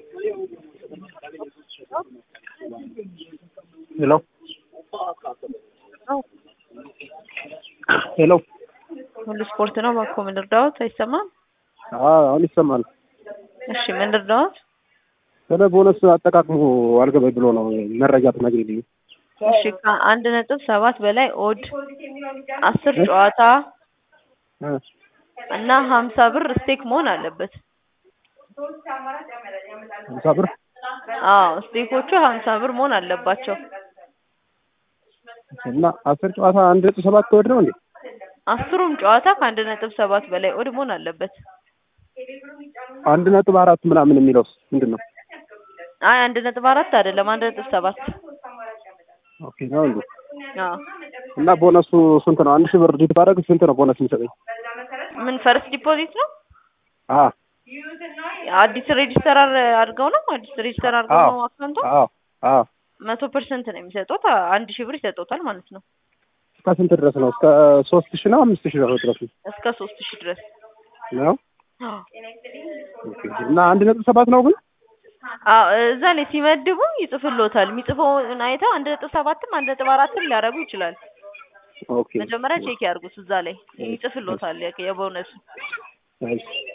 ሄሎ ሄሎ ሁሉ ስፖርት ነው። እባክዎ ምን ልርዳዎት? አይሰማም? አሁን ይሰማል። እሺ ምን ልርዳዎት? ስለ ቦነስ አጠቃቅሙ አልገባኝ ብሎ ነው መረጃ ትነግሪልኝ። እሺ ከአንድ ነጥብ ሰባት በላይ ኦድ አስር ጨዋታ እ እና ሀምሳ ብር ስቴክ መሆን አለበት። ሀምሳ ብር አዎ ስቴኮቹ ሀምሳ ብር መሆን አለባቸው። እና አስር ጨዋታ አንድ ነጥብ ሰባት ከወድ ነው እንዴ? አስሩም ጨዋታ ከአንድ ነጥብ ሰባት በላይ ኦድ መሆን አለበት። አንድ ነጥብ አራት ምናምን የሚለውስ ምንድን ነው? አይ አንድ ነጥብ አራት አይደለም አንድ ነጥብ ሰባት ኦኬ ነው እንዴ? አዎ እና ቦነሱ ስንት ነው? አንድ ሺህ ብር ዲት ባደርግ ስንት ነው ቦነስ የሚሰጠኝ? ምን ፈርስት ዲፖዚት ነው? አ አዲስ ሬጂስተር አድርገው ነው አዲስ ሬጂስተር አድርገው አዎ ነው አካውንቱ አዎ አዎ መቶ ፐርሰንት ነው የሚሰጡት አንድ ሺህ ብር ይሰጡታል ማለት ነው እስከ ስንት ድረስ ነው? እስከ ሶስት ሺህ ነው አምስት ሺህ ነው ድረስ ነው? እስከ ሶስት ሺህ ድረስ ነው አዎ ኦኬ። እና አንድ ነጥብ ሰባት ነው ግን አዎ እዛ ላይ ሲመድቡ ይጽፍሎታል የሚጽፈውን አይተው አንድ ነጥብ ሰባትም አንድ ነጥብ አራትም ሊያደርጉ ይችላል ኦኬ መጀመሪያ ቼክ ያድርጉት እዛ ላይ ይጽፍሎታል የቦነሱ እሺ